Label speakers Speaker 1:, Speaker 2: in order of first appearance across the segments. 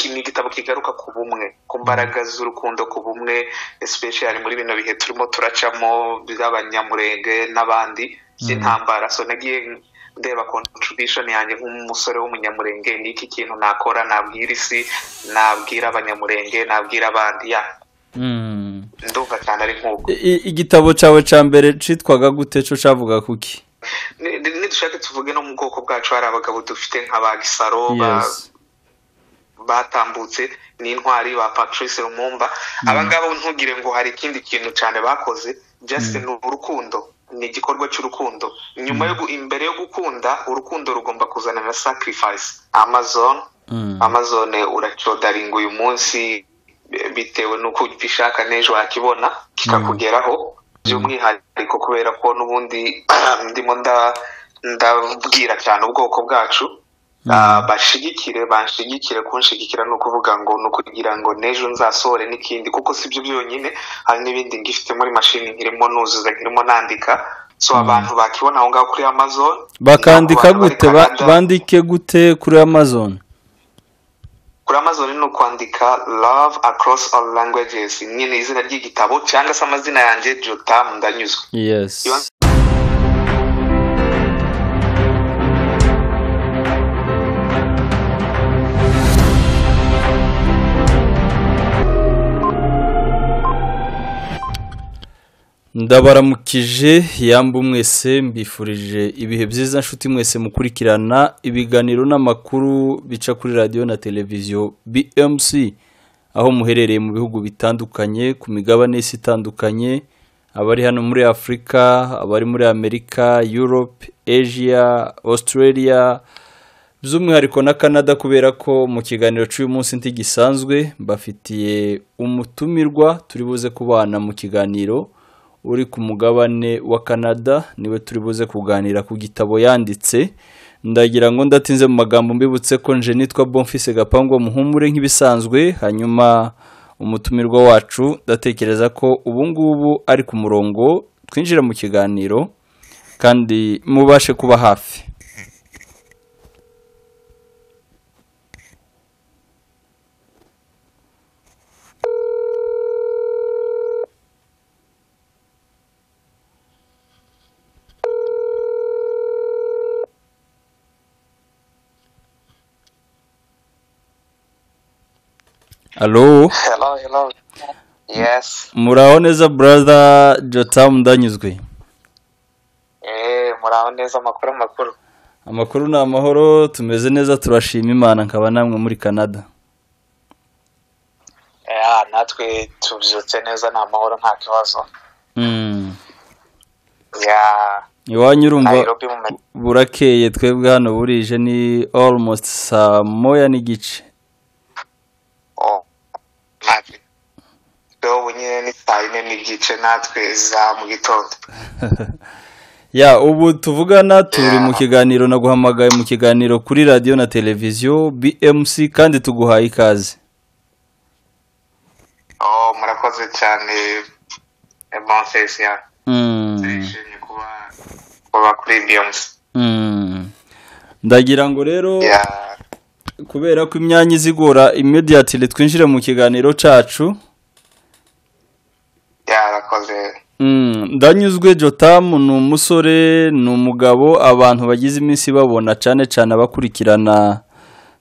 Speaker 1: ni igitabo kigaruka ku bumwe ku mbaraga z'urukundo ku bumwe especially muri bino bihe turimo turacamo by'abanyamurenge n'abandi by'intambara so nagiye ndeba contribution yanjye nk'umusore w'umunyamurenge ni iki kintu nakora nabwira isi nabwira abanyamurenge nabwira abandi ya ndumva cyane ari nk'uko
Speaker 2: igitabo cyawe cya mbere cyitwaga gute cyo cyavuga kuki
Speaker 1: nidushake tuvuge no mu bwoko bwacu hari abagabo dufite nka ba gisaro ba
Speaker 2: Yes.
Speaker 1: batambutse n'intwari ba patrice rumumba abangaba ntugire ngo hari ikindi kintu cyane bakoze just ni urukundo ni igikorwa cy'urukundo nyuma yo gu- imbere yo gukunda urukundo rugomba kuzana na sacrifice amazon
Speaker 2: Mm.
Speaker 1: amazon uracodaringa uyu munsi eh, bitewe n'uko ubishaka n'ejo wakibona kikakugeraho by'umwihariko kubera ko n'ubundi ndimo nda- ndabwira cyane ubwoko bwacu Ah, bashigikire banshigikire kunshigikira ni ukuvuga ngo ni ukugira ngo n'ejo nzasohore n'ikindi kuko si byo byonyine hari n'ibindi ngifite muri mashini nkirimo nuzuza nkirimo nandika so abantu bakibona aho ngaho kuri amazon
Speaker 2: bakandika
Speaker 1: abantu bari
Speaker 2: gute ba-
Speaker 1: Canada,
Speaker 2: bandike gute kuri amazon
Speaker 1: kuri amazon ni ukwandika love across all languages nyine izina ry'igitabo cyangwa se amazina yanjye jotam ndanyuzwe
Speaker 2: yes
Speaker 1: Ibanza-
Speaker 2: ndabaramukije yamba mwese mbifurije ibihe byiza nshuti mwese mukurikirana ibiganiro n'amakuru bica kuri radiyo na televiziyo bmc aho muherereye mu bihugu bitandukanye ku migabane y'isi itandukanye abari hano muri afurika abari muri amerika europe asia australia by'umwihariko na canada kubera ko mu kiganiro cy'uyu munsi ntigisanzwe mbafitiye umutumirwa turi buze kubana mu kiganiro uri ku mugabane wa canada niwe turi buze kuganira ku gitabo yanditse ndagira ngo ndatinze mu magambo mbibutse ko nje nitwa bonfise gapangwa muhumure nk'ibisanzwe hanyuma umutumirwa wacu ndatekereza ko ubu ngubu ari ku murongo twinjira mu kiganiro kandi mubashe kuba hafi alo
Speaker 1: hello hello yes
Speaker 2: muraho neza brother jotamu ndanyuzwe
Speaker 1: eh muraho neza amakuru amakuru
Speaker 2: amakuru ni amahoro tumeze neza turashima imana nkaba namwe muri canada
Speaker 1: Eh, natwe tubyutse neza ni amahoro nta kibazo
Speaker 2: Mm.
Speaker 1: ya
Speaker 2: iwanyu urumva
Speaker 1: nairobi mu ma-
Speaker 2: burakeye twebwe hano burije ni almost saa moya n'igice
Speaker 1: oh, natwe ubu nyine ni saa yine n'igice natwe za mu gitondo
Speaker 2: ya ubu tuvugana turi mu kiganiro naguhamagaye mu kiganiro kuri radiyo na televiziyo bmc kandi tuguhaye ikaze
Speaker 1: oh, murakoze cyane eh, Bonfils, ya
Speaker 2: Mm.
Speaker 1: turishimye kuba kuba kuri biyonsi
Speaker 2: Mm. ndagira ngo rero
Speaker 1: ya
Speaker 2: kubera ko imyanya izigora immediately twinjire mu kiganiro cyacu
Speaker 1: yarakoze
Speaker 2: Mm, ndanyuzwe jotamu ni umusore ni umugabo abantu bagize iminsi babona cyane cyane abakurikirana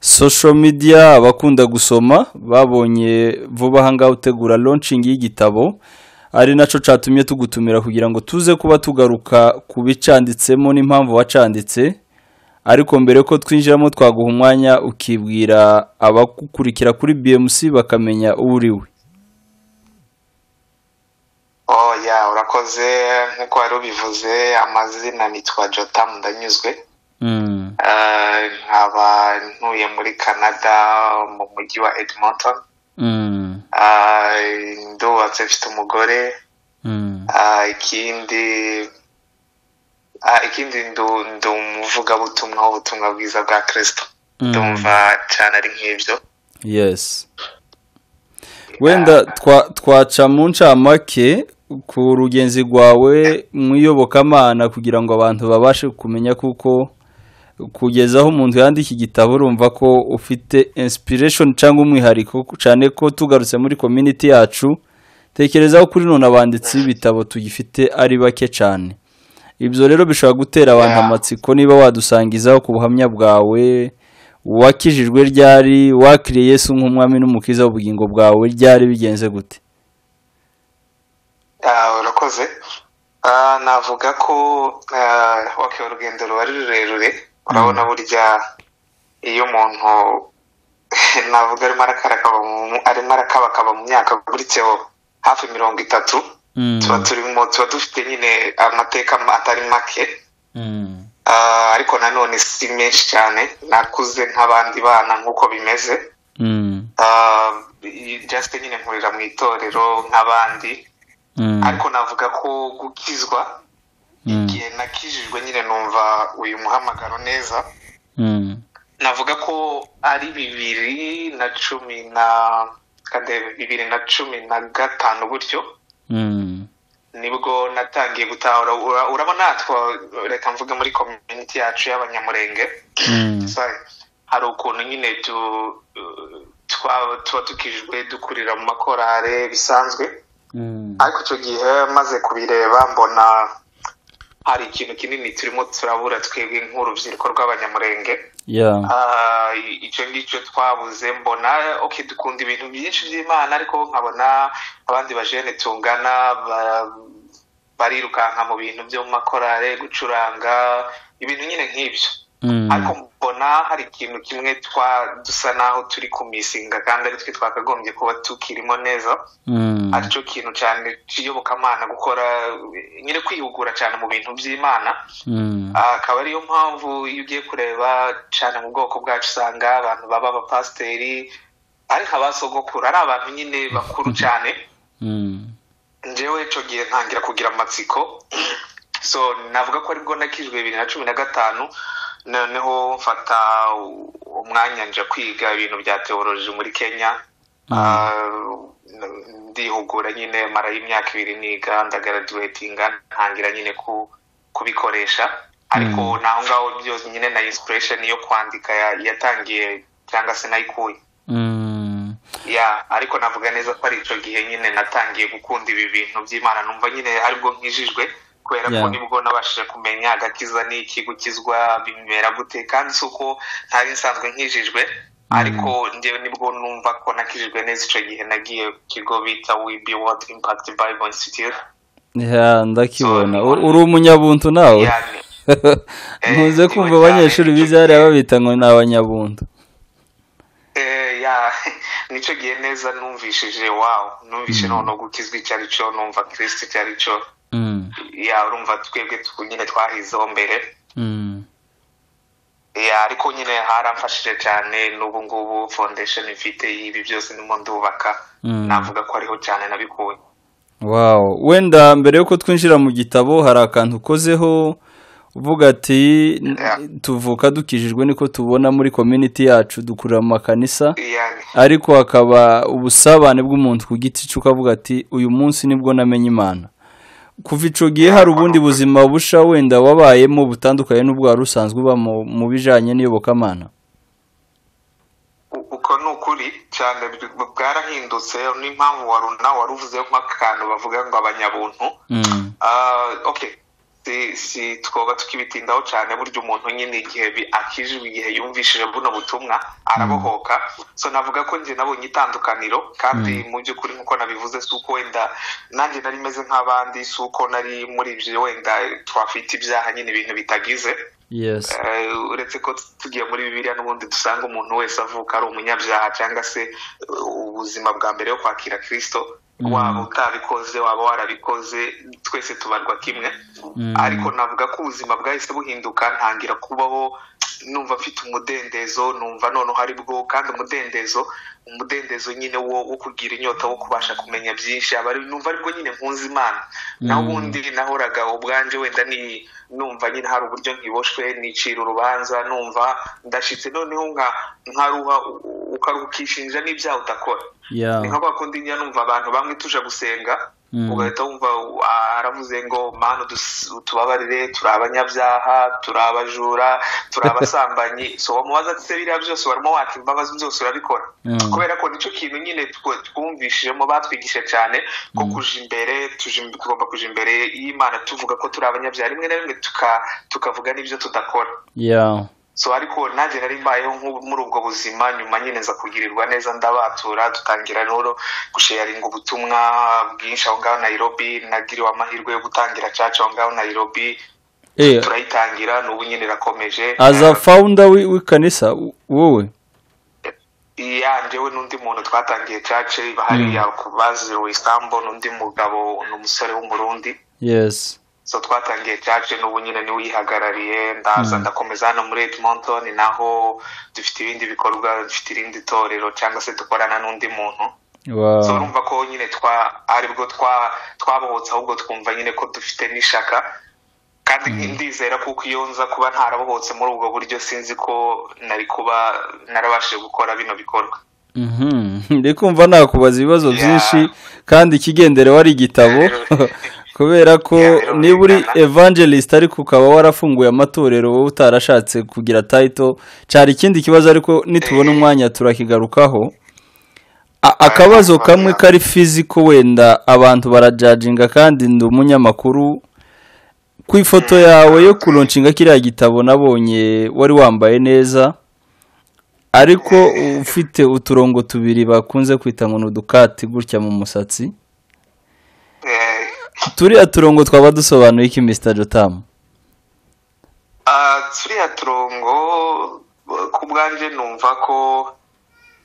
Speaker 2: social media abakunda gusoma babonye vuba aha ngaha utegura launching y'igitabo ari nacyo cyatumye tugutumira kugira ngo tuze kuba tugaruka ku bicanditsemo n'impamvu wacanditse ariko mbere ko twinjiramo twaguha umwanya ukibwira abagukurikira kuri bmc bakamenya uwo uri we
Speaker 1: oh ya urakoze nk'uko wari ubivuze amazina nitwa jotamu ndanyuzwe
Speaker 2: Mm,
Speaker 1: Eh, nkaba ntuye muri canada mu mujyi wa edmonton
Speaker 2: mm,
Speaker 1: Eh, ndubatse mfite umugore
Speaker 2: mm,
Speaker 1: Ah, ikindi ah, ikindi ndu ndi umuvugabutumwa w'ubutumwa bwiza bwa kirisito
Speaker 2: mm.
Speaker 1: ndumva cyane ari nk'ibyo
Speaker 2: yes wenda twa- twaca mu ncamake ku rugenzi rwawe mu iyobokamana kugira ngo abantu babashe kumenya kuko kugeza aho umuntu yandika igitabo urumva ko ufite inspiration cyangwa umwihariko cyane ko tugarutse muri community yacu tekerezaho kuri none abanditsi b'ibitabo tugifite ari bake cyane ibyo rero bishobora gutera abantu amatsiko niba wadusangizaho ku buhamya bwawe wakijijwe ryari wakiriye Yesu nk'umwami n'umukiza w'ubugingo bwawe ryari bigenze gute
Speaker 1: urakoze navuga ko wakiwe urugendo ruba ari rurerure urabona burya iyo umuntu navuga arimo arakabakaba mu myaka aguritseho hafi mirongo itatu tuba turimo tuba dufite nyine amateka atari make ariko nanone si menshi cyane nakuze nk'abandi bana nk'uko bimeze jasite nyine nkurira mu itorero nk'abandi ariko navuga ko gukizwa igihe nakijijwe nyine numva uyu muhamagaro neza navuga ko ari bibiri na cumi na bibiri na cumi na gatanu gutyo nibwo natangiye gutahura urabona natwe reka mvuga muri komyuniti yacu y'abanyamurenge hari ukuntu nyine tuba tukijwe dukurira mu makorare bisanzwe ariko icyo gihe maze kubireba mbona hari ikintu kinini turimo turabura twebwe nk'urubyiruko rw'abanyamurenge icyo ngicyo twabuze mbona dukunda ibintu byinshi by'imana ariko nkabona abandi bajene tungana barirukanka mu bintu byo mu makorare gucuranga ibintu nyine nk'ibyo ariko mbona hari ikintu kimwe dusa naho turi kumisinga kandi ari twe twakagombye kuba tukirimo neza aricyo kintu cyane kiyobokamana gukora nyine kwihugura cyane mu bintu by'imana akaba ariyo mpamvu iyo ugiye kureba cyane mu bwoko bwacu usanga abantu baba abapasiteri ariko abasogokuru ari abantu nyine bakuru cyane njyewe icyo gihe ntangira kugira amatsiko so navuga ko aribwo nakijwe bibiri na cumi na gatanu noneho mfata umwanya nje kwiga ibintu bya teoroji muri kenya ndihugura nyine marayo imyaka ibiri niga ndagaraduwetinga ntangira nyine kubikoresha ariko naho ngaho byose nyine na insipureshen yo kwandika yatangiye cyangwa se nayikuye ya ariko navuga neza ko ari icyo gihe nyine natangiye gukunda ibi bintu by'imana numva nyine aribwo nkijijwe kubera ko nibwo nabashije kumenya agakiza n'iki gukizwa bimera gute kandi si uko ntari nsanzwe nkijijwe ariko ngewe nibwo numva ko nakijijwe neza icyo gihe nagiye ku kigo bita wibi wodi impakiti bayibo insitiyuti
Speaker 2: ndakibona uri umunyabuntu nawe ntuze kumva abanyeshuri bize hariya babita ngo ni abanyabuntu
Speaker 1: nicyo gihe neza numvishije wawu numvise noneho gukizwa icyo ari cyo numva kirisiti icyo ari cyo ya urumva twebwe nyine twahizeho mbere ariko nyine haramfashije cyane n'ubu ngubu fondesheni ifite ibi byose ndimo ndubaka navuga ko ariho cyane nabikuye
Speaker 2: wawo wenda mbere y'uko twinjira mu gitabo hari akantu ukozeho uvuga ati tuvuka dukijijwe niko tubona muri community yacu dukurira mu makanisa ariko hakaba ubusabane bw'umuntu ku giti cye ukavuga ati uyu munsi nibwo namenya imana kuva icyo gihe hari ubundi buzima busha wenda wabayemo butandukanye n'ubwo wari usanzwe uba mu bijyanye n'iyobokamana
Speaker 1: uko ni ukuri cyane bwarahindutse n'impamvu wari nawe wari uvuze nk'akantu bavuga ngo abanyabuntu si twoba tukibitindaho cyane burya umuntu nyine igihe akijijwe igihe yumvishije buno butumwa arabohoka so navuga ko njye nabonye itandukaniro kandi mu by'ukuri nk'uko nabivuze si uko wenda nanjye nari meze nk'abandi si uko nari muri ibyo wenda twafite ibyaha nyine ibintu bitagize uretse ko tugiye muri bibiriya n'ubundi dusanga umuntu wese avuka ari umunyabyaha cyangwa se ubuzima bwa mbere yo kwakira kirisito waba utabikoze waba warabikoze twese tubarwa kimwe ariko navuga ko ubuzima bwahise buhinduka ntangira kubaho numva mfite umudendezo numva noneho ari bwo kandi umudendezo umudendezo nyine wo kugira inyota wo kubasha kumenya byinshi numva aribwo nyine nkunze imana naho ubundi nahoraga ubwanjye wenda ni numva nyine hari uburyo nkiboshwe nicira urubanza numva ndashyitse noneho nkaruha ukishinja n'ibyaha udakora ni nka kwa kundi njya numva abantu bamwe tuje gusenga ugahita wumva "Ah, aravuze ngo mana udus- utubabarire turi abanyabyaha turi abajura turi abasambanyi so wamubaza ati se biriya byose warimo waka imbabazi byose urabikora
Speaker 2: Mm.
Speaker 1: kubera ko nicyo kintu nyine tw- twumvishijemo batwigisha cyane ko kuja imbere tuja im- tugomba kuja imbere y'imana tuvuga ko turi abanyabyaha rimwe na rimwe tuka- tukavuga n'ibyo tudakora
Speaker 2: ya
Speaker 1: so ariko nanjye nari mbayeho nk'ubu- muri ubwo buzima nyuma nyine nza kugirirwa neza ndabatura dutangira rero gusharinga ubutumwa bwinshi aho ngaho nayirobi nagiriwe amahirwe yo gutangira caca aho ngaho nayirobi
Speaker 2: eh
Speaker 1: turayitangira n'ubu nyine irakomeje
Speaker 2: as a founder wi- w'ikanisa w- wowe
Speaker 1: ya njyewe n'undi muntu twatangiye cace bahariya ku bazi isambo n'undi mugabo n'umusore w'umurundi
Speaker 2: yes
Speaker 1: so twatangiye cace n'ubu nyine niwe uyihagarariye ndaza ndakomeza hano muri edmonton naho dufite ibindi bikorwa dufite irindi torero cyangwa se dukorana n'undi muntu so
Speaker 2: wow
Speaker 1: urumva ko nyine twa ari bwo twa twabohotse ahubwo twumva nyine ko dufite n'ishaka kandi ndizera kuko iyo nza kuba ntarabohotse muri ubwo buryo sinzi ko nari kuba narabashije gukora bino bikorwa
Speaker 2: Mhm. ndi kumva nakubaza ibibazo
Speaker 1: Yeah.
Speaker 2: byinshi kandi ikigendere wari igitabo kubera ko
Speaker 1: Yeah, rero
Speaker 2: niba uri
Speaker 1: bingana.
Speaker 2: evangelist ariko ukaba warafunguye amatorero wowe utarashatse kugira title cyari ikindi kibazo ariko nitubona
Speaker 1: Eh.
Speaker 2: umwanya turakigarukaho A- akabazo
Speaker 1: Ah,
Speaker 2: kamwe
Speaker 1: yeah.
Speaker 2: kari fiziko wenda abantu barajajinga kandi ndi umunyamakuru ku ifoto yawe yo kuronshinga kiriya gitabo nabonye wari wambaye neza ariko ufite uturongo tubiri bakunze kwita ngo ni udukati gutya mu musatsi
Speaker 1: Eh,
Speaker 2: turiya turongo twaba dusobanuye iki Mr jotamu
Speaker 1: Ah, turiya turongo ku bwanjye numva ko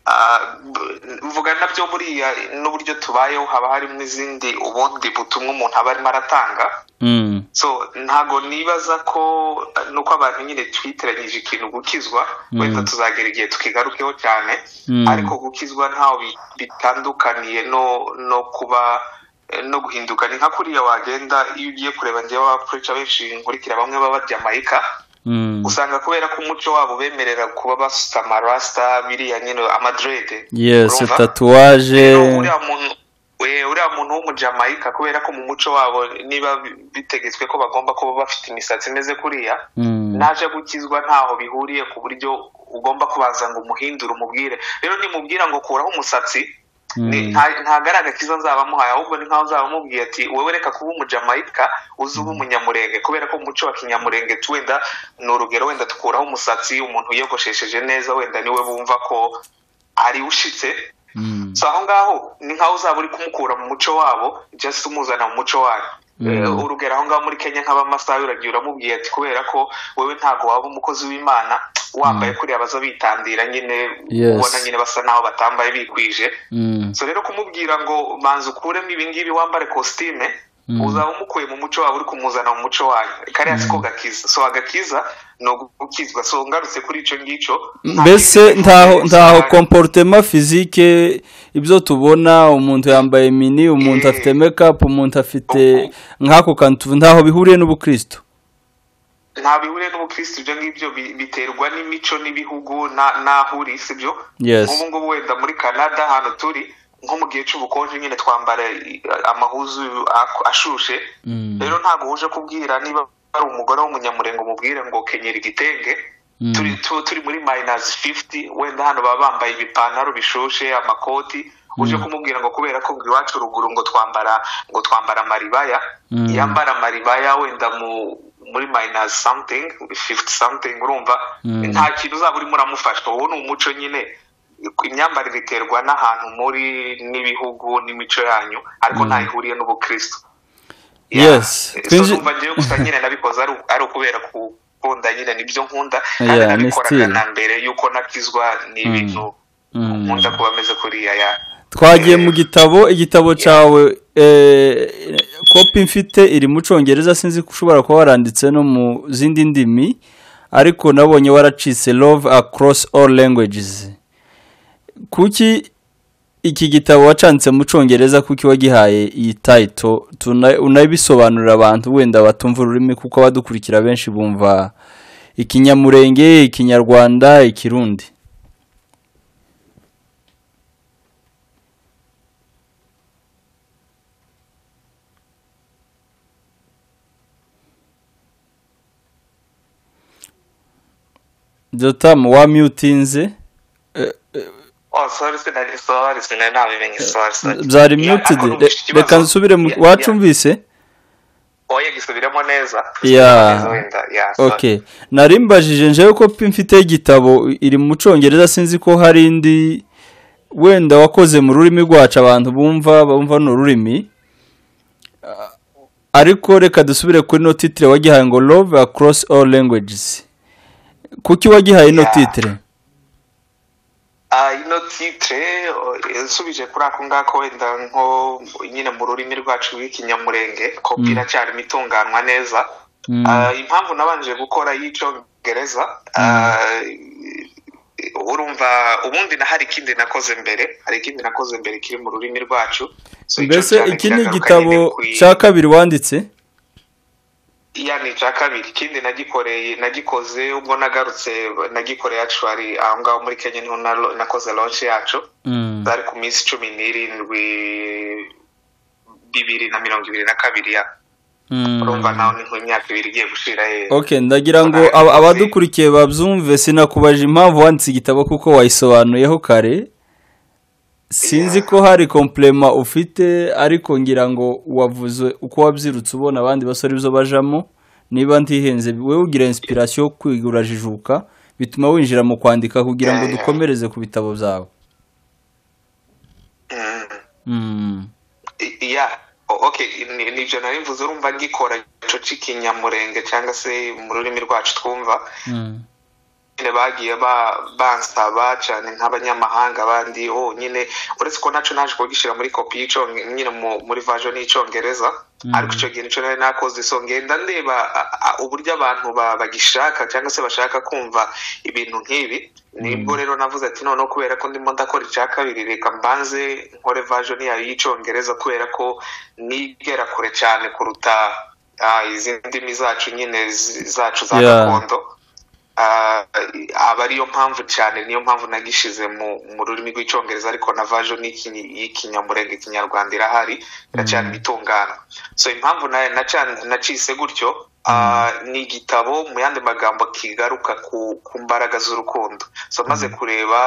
Speaker 1: ah, b- mvuga nabyo buriya n'uburyo tubayeho haba harimo izindi ubundi butumwa umuntu aba arimo aratanga
Speaker 2: Mm,
Speaker 1: so ntago nibaza ko ah, nuko abantu nyine twiteranyije ikintu gukizwa
Speaker 2: Mm.
Speaker 1: wenda tuzagera igihe tukigarukeho cyane
Speaker 2: Mm.
Speaker 1: ariko gukizwa ntaho bi- bitandukaniye no no kuba eh, no guhinduka ni nka kuriya wagenda iyo ugiye kureba njyewe abapurica benshi nkurikira bamwe b'abajamayika
Speaker 2: mm,
Speaker 1: usanga kubera ko umuco wabo ubemerera kuba basusa amarasita biriya nyine amadrede
Speaker 2: yes
Speaker 1: urumva?
Speaker 2: tatuwaje
Speaker 1: Rero uriya muntu we- uriya muntu w'umujamayika kubera ko mu muco wabo niba bi- bitegetswe ko bagomba kuba bafite imisatsi imeze kuriya
Speaker 2: Mm,
Speaker 1: naje gukizwa ntaho bihuriye ku buryo ugomba kubanza ngo umuhindure umubwire rero nimubwira ngo kuraho umusatsi ni-
Speaker 2: mm,
Speaker 1: nta- ntago ari agakiza nzaba muhaye ahubwo ni nkaho uzaba umubwiye ati wowe reka kuba umujamayika uze uba umunyamurenge kubera ko mu muco wa kinyamurenge tu wenda ni urugero wenda dukuraho umusatsi umuntu wiyogoshesheje neza wenda niwe bumva ko ari ushitse
Speaker 2: mm,
Speaker 1: so aho ngaho ni nkaho uzaba uri kumukura mu muco wabo just umuzana mu muco wayo
Speaker 2: Mm.
Speaker 1: Eh, urugero aho ngaho muri kenya nk'abamasayi uragiye uramubwiye ati kubera ko wowe ntabwo waba umukozi w'imana wambaye kuriya baza bitandira nyine
Speaker 2: Yes.
Speaker 1: ubona nyine basa naho batambaye bikwije
Speaker 2: mm,
Speaker 1: so rero kumubwira ngo banza ukuremo ibingibi wambare kositime
Speaker 2: Mm.
Speaker 1: uzaba umukuye mu muco wawe uri kumuzana mu muco wayo kariya siko gakiza so agakiza ni ugukizwa so ngarutse kuri icyo ngicyo
Speaker 2: mbese ntaho ntaho
Speaker 1: Usanga-
Speaker 2: komporutema fizike ibyo tubona umuntu yambaye mini umuntu
Speaker 1: Eh.
Speaker 2: afite mekapu umuntu afite
Speaker 1: Uku.
Speaker 2: nk'ako kantu tuvu- ntaho bihuriye n'ubukristo
Speaker 1: nta bihuriye n'ubukirisitu ibyo ngibyo bi- biterwa n'imico n'ibihugu na- n'aho uri si byo
Speaker 2: Yes.
Speaker 1: nk'ubu ngubu wenda muri canada ahantu turi nko mu gihe cy'ubukonje nyine twambara i- amahuzu ak- ashushe
Speaker 2: Mm.
Speaker 1: rero ntabwo uje kubwira niba ari umugore w'umunyamurengo umubwire ngo kenyera igitenge
Speaker 2: Mm.
Speaker 1: turi tu- turi muri mayinazi fifuti wenda hano baba bambaye ibipantaro bishushe amakoti uje kumubwira ngo kubera ko iwacu ruguru ngo twambara ngo twambara amaribaya
Speaker 2: Mm.
Speaker 1: yambara amaribaya wenda mu muri mayinazi samutingi fifuti samutingi urumva
Speaker 2: Mm.
Speaker 1: nta kintu uzaba urimo uramufasha uwo ni umuco nyine imyambarire iterwa n'ahantu muri n'ibihugu n'imico yanyu ariko nta ihuriye n'ubukristo
Speaker 2: Yes.
Speaker 1: Yeah.
Speaker 2: Twinji-
Speaker 1: so numva njyewe gusa nyine nabikoze ari ari ukubera gukunda nyine nibyo nkunda kandi
Speaker 2: Yeah, ni
Speaker 1: nabikoraga
Speaker 2: still.
Speaker 1: na mbere yuko nakizwa ni ibintu
Speaker 2: Mm.
Speaker 1: nkunda kuba meze kuriya ya
Speaker 2: twagiye mu gitabo igitabo cyawe eh, kopi mfite iri mu cyongereza sinzi ko ushobora kuba waranditse no mu zindi ndimi ariko nabonye waracitse love across all languages kuki iki gitabo wacanditse mu cyongereza kuki wagihaye iyi tayito Tuna- unabisobanurira abantu wenda batumva ururimi kuko abadukurikira benshi bumva ikinyamurenge ikinyarwanda ikirundi dotamu wamyutinze
Speaker 1: Oh, sorry, sinari sorry, sinari nabimenye sorry, sorry.
Speaker 2: byari
Speaker 1: Yeah,
Speaker 2: myutidi
Speaker 1: ariko numvise ikibazo.
Speaker 2: reka nsubire mu
Speaker 1: Yeah, yeah.
Speaker 2: wacumvise
Speaker 1: oya gisubiremo neza
Speaker 2: Yeah.
Speaker 1: Gisubiremo neza wenda, yeah, sorry.
Speaker 2: ok nari mbajije njewe ko pe mfite igitabo iri mu cyongereza sinzi ko hari indi wenda wakoze mu rurimi rwacu abantu bumva bumva ni ururimi Ah, ariko reka dusubire kuri ino titire wagihaye ngo love across all languages kuki wagihaye ino
Speaker 1: Yeah.
Speaker 2: titire
Speaker 1: Ah, ino titre oh, nsubije kuri ako ngako wenda nko nyine mu rurimi rwacu rw'ikinyamurenge ko
Speaker 2: Mm.
Speaker 1: iracyarimo itunganwa neza
Speaker 2: Mm.
Speaker 1: Ah, impamvu nabanje gukora y'icyongereza ah, urumva ubundi na hari ikindi nakoze mbere hari ikindi nakoze mbere kiri mu rurimi rwacu So, icyo
Speaker 2: mbese
Speaker 1: cyane
Speaker 2: iki ni
Speaker 1: kiragaruka nyine
Speaker 2: igitabo
Speaker 1: kwi-
Speaker 2: cya kabiri wanditse
Speaker 1: iya ni icya kabiri ikindi nagikoreye nagikoze ubwo nagarutse nagikoreye actually aho ngaho muri kenya niho na- nakoze launch yacu
Speaker 2: Mm.
Speaker 1: zari ku minsi cumi n'irindwi bibiri na mirongo ibiri na kabiri ya
Speaker 2: Mm.
Speaker 1: urumva nawe ni nk'imyaka ibiri igiye gushira ye
Speaker 2: ok ndagira ngo
Speaker 1: Ntabwo
Speaker 2: aba-
Speaker 1: nzi.
Speaker 2: abadukurikiye babyumve sinakubajije impamvu wanditse igitabo kuko wayisobanuyeho kare sinzi ko hari kompurema ufite ariko ngira ngo wavuze uko wabyirutse ubona abandi basore ibyo bajamo niba ntihenze wowe ugira inspiration yo kwiga urajijuka bituma winjira mu kwandika kugira ngo
Speaker 1: Yeah, yeah.
Speaker 2: dukomereze ku bitabo byawe
Speaker 1: Mm.
Speaker 2: Mm.
Speaker 1: I- iya O- ok ni- nibyo nari mvuze urumva ngikora ico c'ikinyamurenge cyangwa se mu rurimi rwacu twumva
Speaker 2: Mm.
Speaker 1: nyine bagiye ba- bansaba cyane nk'abanyamahanga bandi oh nyine uretse ko nacyo naje kugishyira muri kopi y'icyonge nyine mu- muri version y'icyongereza ariko icyo gihe nicyo nari nakoze so ngenda ndeba a- a- uburyo abantu ba- bagishaka cyangwa se bashaka kumva ibintu nk'ibi nibwo rero navuze ati noneho kubera ko ndimo ndakora icya kabiri reka mbanze nkore version yayo y'icyongereza kubera ko nigera kure cyane kuruta ah, izindi ndimi zacu nyine zi- zacu za
Speaker 2: Yeah.
Speaker 1: gakondo Ah, aba ariyo mpamvu cyane niyo mpamvu nagishize mu mu rurimi rw'icyongereza ariko na version y'iki- y'ikinyamurenge ikinyarwanda irahari iracyari bitungana so impamvu na- naca- nacise gutyo ah, ni igitabo mu yandi magambo kigaruka ku ku mbaraga z'urukundo so maze kureba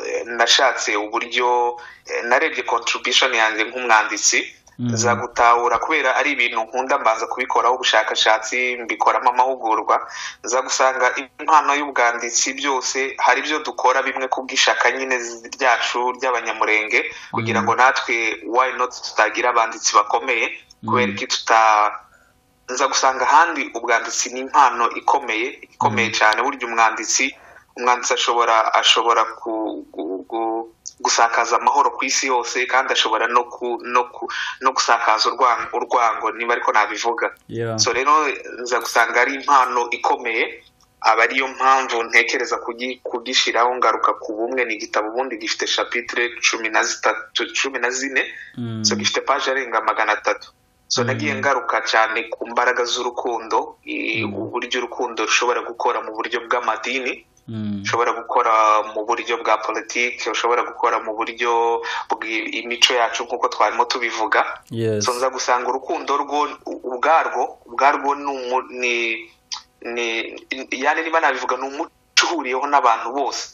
Speaker 1: eh, nashatse uburyo eh, narebye contribution yanjye nk'umwanditsi
Speaker 2: Mm.
Speaker 1: za gutahura kubera ari ibintu nkunda mbanza kubikoraho ubushakashatsi mbikoramo amahugurwa za gusanga impano y'ubwanditsi byose hari ibyo dukora bimwe kubw'ishaka nyine z- ryacu ry'abanyamurenge kugira ngo natwe why not tutagira abanditsi bakomeye kubera iki tuta nza gusanga ahandi ubwanditsi ni impano ikomeye ikomeye cyane burya umwanditsi umwanditsi ashobora ashobora ku, gu, gu, gusakaza amahoro ku isi yose kandi ashobora no ku, no, ku, no gusakaza urwango, urwango niba ariko nabivuga
Speaker 2: Yeah.
Speaker 1: so rero nza gusanga ari impano ikomeye aba ariyo mpamvu ntekereza kugi- kugishyiraho ngaruka ku bumwe ni igitabo ubundi gifite shapitire cumi na zitatu cumi na zine
Speaker 2: Mm.
Speaker 1: so gifite paje arenga magana atatu so nagiye ngaruka cyane ku mbaraga z'urukundo i- uburyo urukundo rushobora gukora mu buryo bw'amadini
Speaker 2: Mm.
Speaker 1: ushobora gukora mu buryo bwa politiki ushobora gukora mu buryo bw'imico yacu nk'uko twarimo tubivuga
Speaker 2: Yes.
Speaker 1: so nza gusanga urukundo rwo ubwarwo ubwarwo ni umu- ni- ni yani niba nabivuga ni umuco uhuriyeho n'abantu bose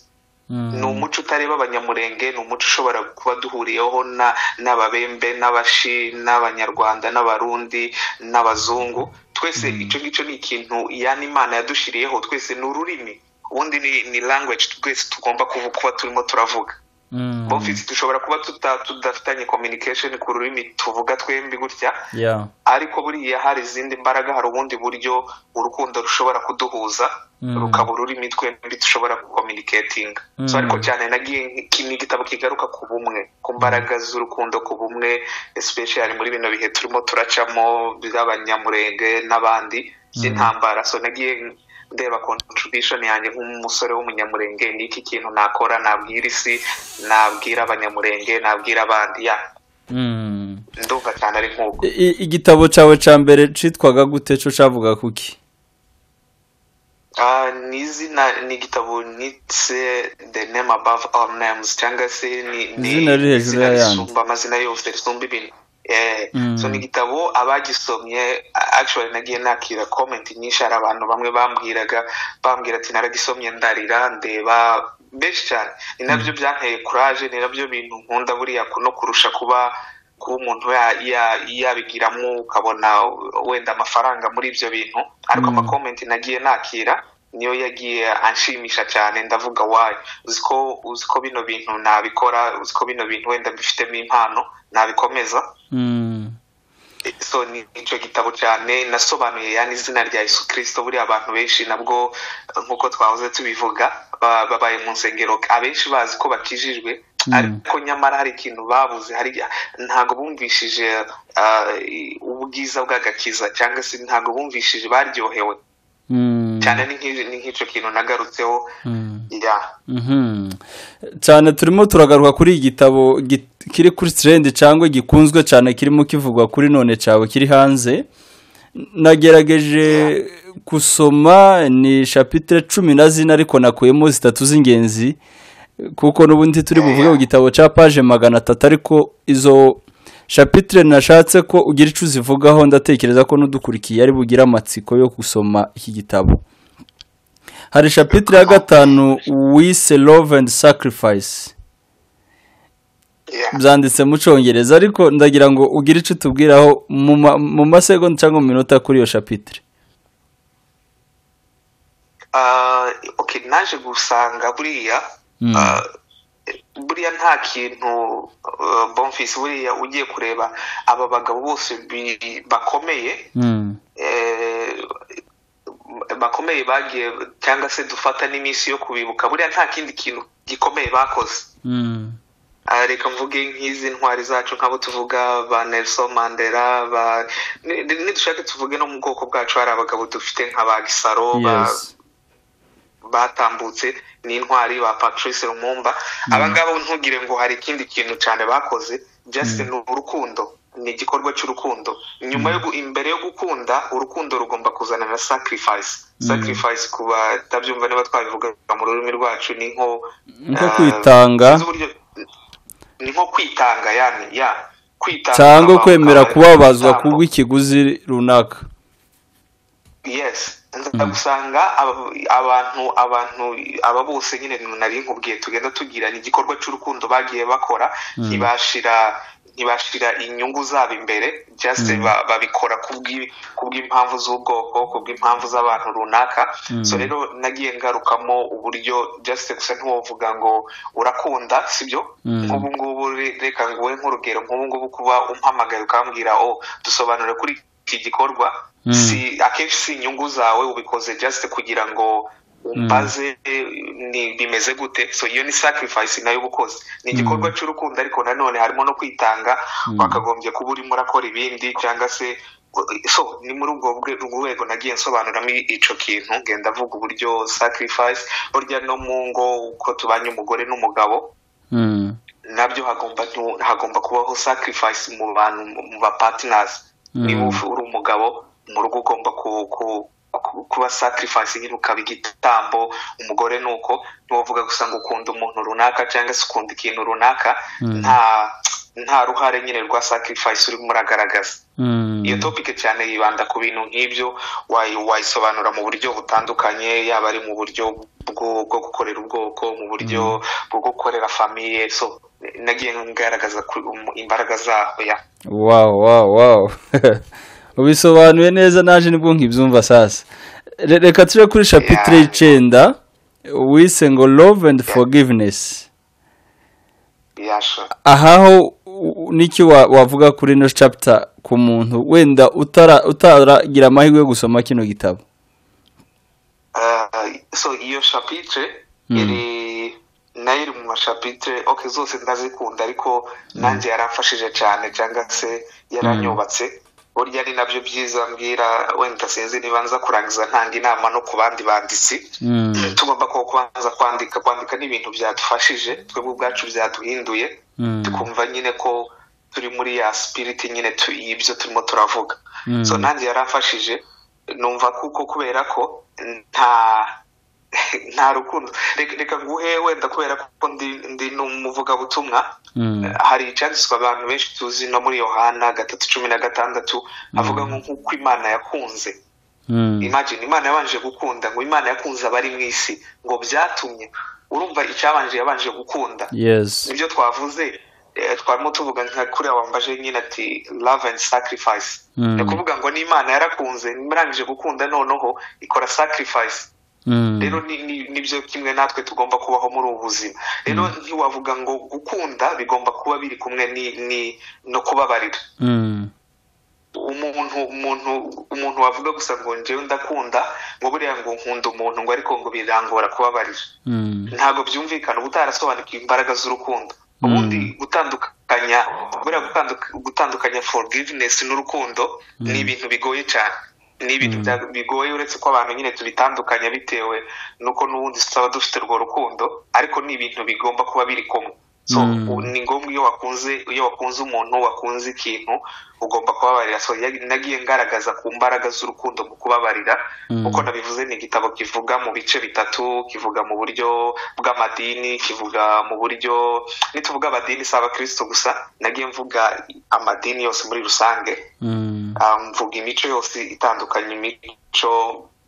Speaker 2: Mm.
Speaker 1: ni umuco utareba abanyamurenge ni umuco ushobora kuba duhuriyeho na- n'ababembe n'abashi n'abanyarwanda n'abarundi n'abazungu twese icyo ngicyo ni ikintu yani imana yadushyiriyeho twese ni ururimi ubundi ni, ni language twese tugomba kuvu- kuba turimo turavuga
Speaker 2: Mm.
Speaker 1: bofisi dushobora kuba tuta- tudafitanye communication ku rurimi tuvuga twembi gutya
Speaker 2: Yeah.
Speaker 1: ariko buriya hari izindi mbaraga hari ubundi buryo urukundo rushobora kuduhuza
Speaker 2: Mm.
Speaker 1: rukaba ururimi twembi dushobora kucommunicatinga so
Speaker 2: Mm.
Speaker 1: ariko cyane nagiye iki ni igitabo kigaruka ku bumwe ku mbaraga z'urukundo ku bumwe especially muri bino bihe turimo turacamo by'abanyamurenge n'abandi by'intambara so nagiye ndeba contribution yanjye nk'umusore w'umunyamurenge ni iki kintu nakora nabwira isi nabwira abanyamurenge nabwira abandi ya
Speaker 2: Mm.
Speaker 1: ndumva cyane ari nk'uko
Speaker 2: I- i- igitabo cyawe cya mbere cyitwaga gute cyo cyavuga kuki
Speaker 1: Ah, ni izina ni igitabo nitse the name above all names cyangwa se ni ni
Speaker 2: Izina riri hejuru y'ayandi.
Speaker 1: risumba amazina yose risumba ibintu eh so ni igitabo abagisomye a- actually nagiye nakira comment nyinshi hari abantu bamwe bambwiraga bambwira ati naragisomye ndarira ndeba benshi cyane ni nabyo byanteye courage ni nabyo bintu nkunda buriya kuno kurusha kuba kuba umuntu ya- ya- yabigiramo ukabona wenda amafaranga muri ibyo bintu ariko
Speaker 2: Mm.
Speaker 1: amakomenti nagiye nakira niyo yagiye anshimisha cyane ndavuga wayo uzi ko uzi ko bino bintu nabikora uzi ko bino bintu wenda mbifitemo impano nabikomeza
Speaker 2: Mm.
Speaker 1: so ni icyo gitabo cyane nasobanuye yani izina rya yesu kirisito buriya abantu benshi nabwo eh, nk'uko twahoze tubivuga ba- babaye mu nsengero abenshi bazi ko bakijijwe ariko nyamara hari ikintu babuze hari ntabwo bumvishije ah, i- ubwiza bw'agakiza cyangwa se ntabwo bumvishije baryohewe
Speaker 2: Mm.
Speaker 1: cyane ni nk'i- ni nk'icyo kintu nagarutseho
Speaker 2: Mm.
Speaker 1: ya
Speaker 2: Mhm. cyane turimo turagaruka kuri iki gitabo gi- kiri kuri tirendi cyangwa gikunzwe cyane kirimo kivugwa kuri none cyawe kiri hanze nagerageje gusoma ni shapitire cumi na zine ariko nakuyemo zitatu z'ingenzi kuko n'ubundi turi buvuge ku gitabo cya paje magana atatu ariko izo shapitire nashatse ko ugira icyo uzivugaho ndatekereza ko n'udukurikiye ari bugire amatsiko yo gusoma iki gitabo hari shapitire ya gatanu wise love and sacrifice
Speaker 1: ya.
Speaker 2: byanditse mu cyongereza ariko ndagira ngo ugire icyo utubwiraho mu ma- mu masegonda cyangwa mu minota kuri iyo shapitire
Speaker 1: Ah, okay naje gusanga buriya
Speaker 2: Mm.
Speaker 1: ah, buriya nta kintu ah, bonfisi buriya ugiye kureba aba bagabo bose bi- bakomeye
Speaker 2: Mm.
Speaker 1: eh, bakomeye bagiye cyangwa se dufata n'iminsi yo kubibuka buriya nta kindi kintu gikomeye bakoze
Speaker 2: Mm.
Speaker 1: Ah, reka mvuge nk'izi ntwari zacu nk'abo tuvuga ba nelson mandela ba ni- ni- nidushake tuvuge no mu bwoko bwacu hari abagabo dufite nka ba gisaro ba
Speaker 2: Yes.
Speaker 1: batambutse n'intwari ba patrice rumumba abangabo ntugire ngo hari ikindi kintu cyane bakoze just ni urukundo ni igikorwa cy'urukundo nyuma yo gu- imbere yo gukunda urukundo rugomba kuzana na sacrifice sacrifice ku batabyumva niba twabivuga mu rurimi rwacu ni nko
Speaker 2: Nko
Speaker 1: eh,
Speaker 2: kwitanga.
Speaker 1: sinzi uburyo- ni nko kwitanga yani ya kwitanga
Speaker 2: cyangwa
Speaker 1: ukaba-
Speaker 2: kwemera
Speaker 1: ukaba-
Speaker 2: kubabazwa
Speaker 1: ukaba-
Speaker 2: kubw'ikiguzi runaka
Speaker 1: yes ndagusanga aba- abantu abantu aba bose nyine nari nkubwiye tugenda tugira ni igikorwa cy'urukundo bagiye bakora ntibashira ntibashira inyungu zabo imbere just ba- babikora kubw'i- kubw'impamvu z'ubwoko kubw'impamvu z'abantu runaka so rero nagiye ngarukamo uburyo just gusa ntiwovuga ngo urakunda sibyo
Speaker 2: Mm.
Speaker 1: nk'ubu ngubu re- reka nguwe nk'urugero nk'ubu ngubu kuba umpamagaye ukambwira o dusobanure kuri iki gikorwa
Speaker 2: Mm.
Speaker 1: si akenshi si inyungu zawe ubikoze just kugira ngo umbaze ni bimeze gute so iyo ni sacrifice nayo uba ukoze ni igikorwa cy'urukundo ariko nanone harimo no kwitanga wakagombye kuba urimo urakora ibindi cyangwa se so ni muri ubwo bwe- rwego nagiye nsobanuramo i- ico kintu ngenda avuga uburyo sacrifice burya no mu ngo uko tubanye umugore n'umugabo
Speaker 2: Mm.
Speaker 1: nabyo hagomba ntu- hagomba kubaho sacrifice mu bantu mu ba partners
Speaker 2: Mm.
Speaker 1: niba uf- uri umugabo mu rugo ugomba ku- ku- ku- kuba sacrifice nyine ukaba igitambo umugore ni uko ntiwavuga gusa ngo ukunda umuntu runaka cyangwa se ukunda ikintu runaka nta nta ruhare nyine rwa sacrifice urimo uragaragaza
Speaker 2: Mm.
Speaker 1: iyo topic cyane yibanda ku bintu nk'ibyo wayi- wayisobanura mu buryo butandukanye yaba ari mu buryo bwo bwo gukorera ubwoko mu buryo bwo gukorera famiye so nagiye ngaragaza ku- um, imbaraga zaho ya
Speaker 2: wawu wawu wawu ubisobanuye neza naje nibwo nkibyumva sasa Re- reka tujye kuri shapitire
Speaker 1: Yeah.
Speaker 2: y'icyenda wise ngo love and forgiveness
Speaker 1: yasha
Speaker 2: ahaho u- n'icyo wa- wavuga kuri ino chapita ku muntu wenda utara- utaragira amahirwe yo gusoma kino gitabo
Speaker 1: Ah, so iyo chapitre
Speaker 2: Mm.
Speaker 1: iri nayo iri mu mashapitre ok zose ndazikunda ariko nanjye yaramfashije cyane cyangwa se yaranyubatse burya ni nabyo byiza mbwira wenda sinzi niba nza kurangiza ntanga inama no ku bandi banditsi
Speaker 2: Mm.
Speaker 1: tugomba ko kubanza kwandika kwandika ni ibintu byadufashije twebwe ubwacu byaduhinduye
Speaker 2: Mm.
Speaker 1: tukumva nyine ko turi muri ya sipiriti nyine tu- y'ibyo turimo turavuga
Speaker 2: Mm.
Speaker 1: so nanjye yarafashije numva kuko kubera ko nta nta rukundo Reka- reka nguhe wenda kubera ko ndi ndi n'umuvugabutumwa
Speaker 2: Mm.
Speaker 1: hari icyanditswe abantu benshi tuzi no muri yohana gatatu cumi na gatandatu avuga ngo nk'uko imana yakunze
Speaker 2: Mm.
Speaker 1: imagine imana yabanje gukunda ngo imana yakunze abari mu isi ngo byatumye urumva icyabanje yabanje gukunda
Speaker 2: yes
Speaker 1: nibyo twavuze eh, twarimo tuvuga nka kuriya wambaje nyine ati love and sacrifice
Speaker 2: Mm.
Speaker 1: ni ukuvuga ngo n'imana yarakunze imurangije gukunda noneho ikora sacrifice
Speaker 2: Mm.
Speaker 1: rero ni- ni- nibyo kimwe natwe tugomba kubaho muri ubu buzima rero ntiwavuga ngo gukunda bigomba kuba biri kumwe ni- ni- no kubabarira
Speaker 2: Mm.
Speaker 1: umuntu umuntu umuntu wavuga gusa ngo njyewe ndakunda ngo buriya ngo nkunda umuntu ngo ariko ngo birangora kubabarira
Speaker 2: Mm.
Speaker 1: ntabwo byumvikana uba utarasobanukiwe imbaraga z'urukundo ubundi gutandukanya buriya gutanduka- gutandukanya forgiveness n'urukundo ni ibintu bigoye cyane ni ibintu bya- bigoye uretse ko abantu nyine tubitandukanya bitewe nuko n'ubundi tutaba dufite urwo rukundo ariko ni ibintu bigomba kuba biri kumwe so
Speaker 2: Mm.
Speaker 1: u- ni ngombwa iyo wakunze iyo wakunze umuntu wakunze ikintu ugomba kubabarira so ya- nagiye ngaragaza ku mbaraga z'urukundo mu kubabarira
Speaker 2: Mm.
Speaker 1: kuko nabivuze ni igitabo kivuga mu bice bitatu kivuga mu buryo bw'amadini kivuga mu buryo nituvuga amadini si abakristo gusa nagiye mvuga amadini yose muri rusange
Speaker 2: Mm.
Speaker 1: Ah, mvuga imico yose itandukanye imico